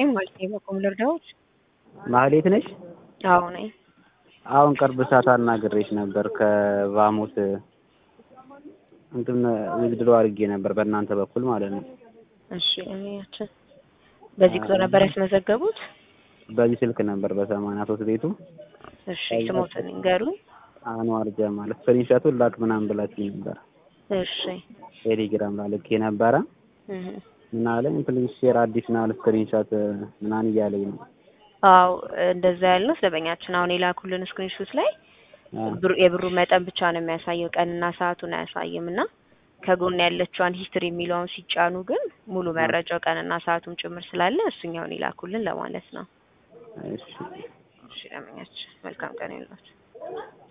ነኝ ማለት ነው። በቆም ልርዳዎች? ማህሌት ነሽ? አዎ ነኝ። አሁን ቅርብ ሰዓት አናግሬሽ ነበር ከቫሞስ እንትን ዊዝድሮ አድርጌ ነበር በእናንተ በኩል ማለት ነው። እሺ እኔያችን በዚህ ቁጥር ነበር ያስመዘገቡት? በዚህ ስልክ ነበር በሰማንያ ሶስት ቤቱ እሺ ስሞትን ንገሩኝ። አንዋር ጀማል ስክሪንሾቱን ላክ ምናምን ብላችኝ ነበር። እሺ ቴሌግራም ላይ ልኬ ነበረ እህ ምን አለኝ ፕሊዝ ሼር አዲሽናል ስክሪንሾት ምናምን እያለኝ ነው። አዎ እንደዛ ያልነው ስለበኛችን አሁን የላኩልን ስክሪንሾት ላይ አ፣ ብሩ የብሩ መጠን ብቻ ነው የሚያሳየው ቀንና ሰዓቱን አያሳይም እና ከጎን ያለችዋን ሂስትሪ የሚለውን ሲጫኑ ግን ሙሉ መረጃው ቀንና ሰዓቱም ጭምር ስላለ እሱኛውን ይላኩልን ለማለት ነው። እሺ እሺ ለመኛችን መልካም ቀን ይሁንላችሁ።